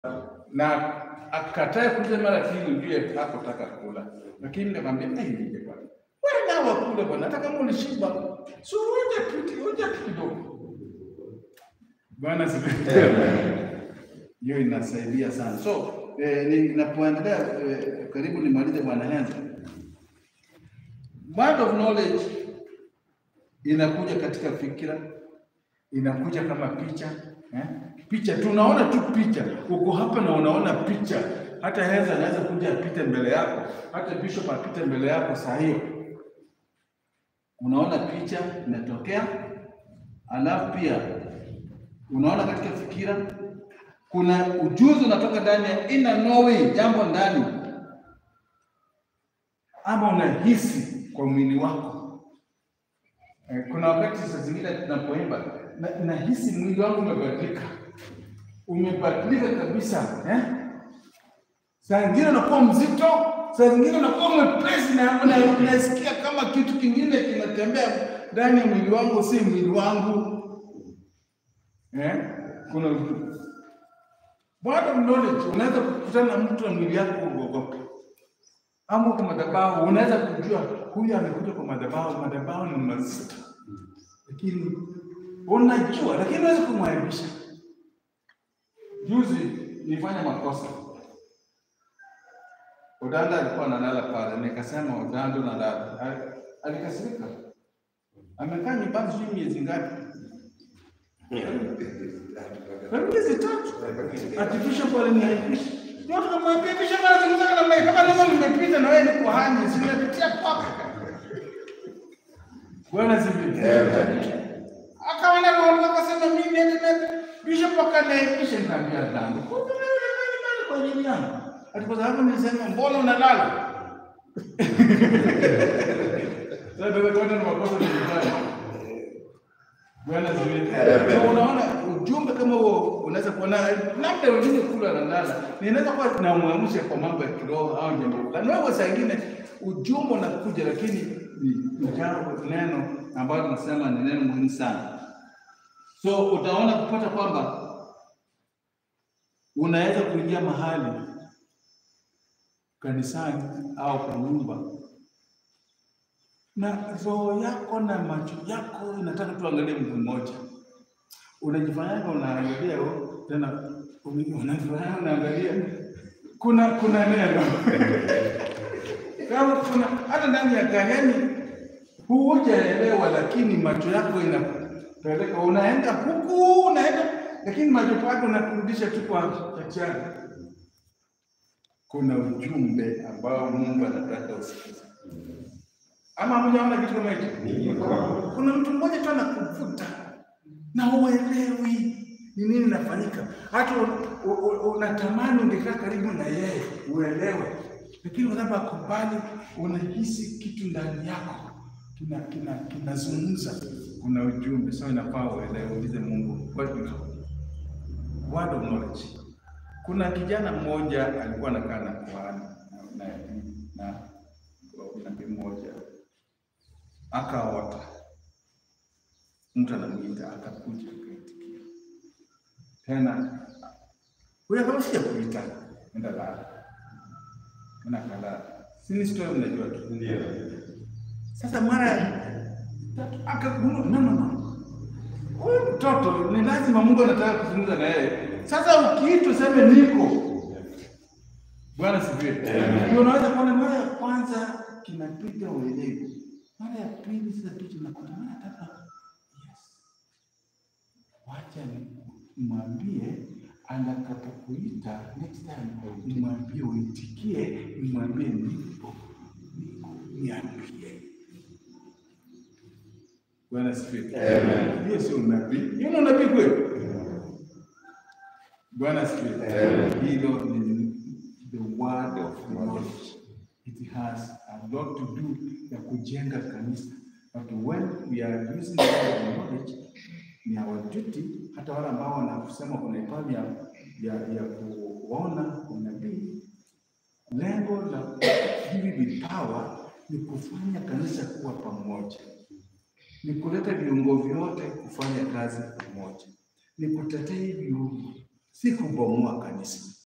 na akatae kuja mara ya pili, ujue hakutaka kula, lakini nikamwambia hey, nije bwana, wewe na wakule bwana, hata kama ulishiba, si uje tu uje tu kidogo. Bwana sifiwe. Hiyo inasaidia sana. So eh, ninapoendelea eh, karibu nimalize bwana Henza. Word of knowledge inakuja katika fikira, inakuja kama picha eh? Picha tunaona tu picha, uko hapa na unaona picha. Hata Henza anaweza kuja apite mbele yako, hata bishop apite mbele yako saa hiyo, unaona picha inatokea, alafu pia unaona katika fikira kuna ujuzi unatoka ndani ya inner knowing, jambo ndani, ama unahisi kwa mwili wako. Eh, Kuna wakati saa zingine tunapoimba na- nahisi mwili wangu umebadilika, umebadilika kabisa eh? Saa zingine unakuwa mzito, saa zingine unakuwa mwepesi na una- unasikia kama kitu kingine kinatembea ndani ya mwili wangu, si mwili wangu eh? Kuna word of knowledge, unaweza kukutana na mtu na mwili yako uogope, ama kwa madhabahu unaweza kujua huyu amekuja kwa madhabahu, madhabahu ni mazito, lakini unajua, lakini unaweza kumwaibisha. Juzi nilifanya makosa, Odanda alikuwa analala pale, nikasema Odanda unalala, Al- alikasirika, amekaa nyumbani sijui miezi ngapi miezi tatu akifisha pale niaibisha. Ndio tukamwambia bisha mara zingine namna hii, kama leo nimepita na wewe ni kuhani, si nimepitia kwako. Bwana sifiwe. Akawa na roho akasema mimi nende na bishop akaniaibisha, nikamwambia dhambi. Kumbe wewe unalala pale kwa ajili yangu. Ati kwa sababu nilisema mbona unalala? Sasa ndio kwa nini makosa nilifanya. Bwana asifiwe. So, Unaona ujumbe kama huo unaweza kuona labda wengine kula na lala, ninaweza kuwa tunamwamsha kwa mambo ya kiroho au jambo fulani. Wewe saa ingine ujumbe unakuja, lakini ni ni jambo neno ambalo tunasema ni neno muhimu sana. So utaona kupata kwamba unaweza kuingia mahali kanisani au kwa nyumba na roho yako na macho yako inataka tuangalie mtu mmoja. Unajifanyaga unaangalia oh, tena uni- unajifanya unaangalia, kuna kuna neno kama kuna hata ndani ya gari, yani hujaelewa, lakini macho yako inapeleka, unaenda huku unaenda, lakini macho yako unakurudisha tu kwa chachari. Kuna ujumbe ambao Mungu anataka usikize. Ama hamjaona kitu kama hicho? Kuna mtu mmoja tu anakuvuta na uelewi ni nini inafanyika, hata u- u- u- unatamani ungekaa karibu na yeye uelewe, lakini unapokubali unahisi kitu ndani yako kina kina kinazungumza, kuna ujumbe. So inafaa uelewe, ulize Mungu what is word of knowledge. Kuna kijana mmoja alikuwa anakaa na kuhani na na na nabii mmoja akaota, mtu anamwita, akakuja akaitikia tena, huyo kama sija kuita, enda lala, enda kalala, sini story mnajua tu. Sasa mara ya tatu akagundua, no, no, no, huyu mtoto ni lazima Mungu anataka kuzungumza na yeye. Sasa ukiitwa useme niko. Bwana sifiwe. Ndio unaweza kuona mara ya kwanza kinapita uelewi, mara ya pili sasa picha inakuta mara ya tatu. Yes, wacha nimwambie atakapokuita next time, nimwambie uitikie, nimwambie nipo, niko, niambie. Bwana sifiwe. Amen. Hiyo sio unabii. Hiyo ni unabii kweli? Bwana sifiwe. Amen. Hilo ni the word of knowledge. It has a lot to do na kujenga kanisa. But when we are using the word of knowledge, ni our duty, hata wale ambao wanasema kuna ipaji ya, ya, ya kuona unabii, lengo la hivi vipawa ni kufanya kanisa kuwa pamoja ni kuleta viungo vyote kufanya kazi pamoja, ni kutetea hivi viungo, si kubomoa kanisa.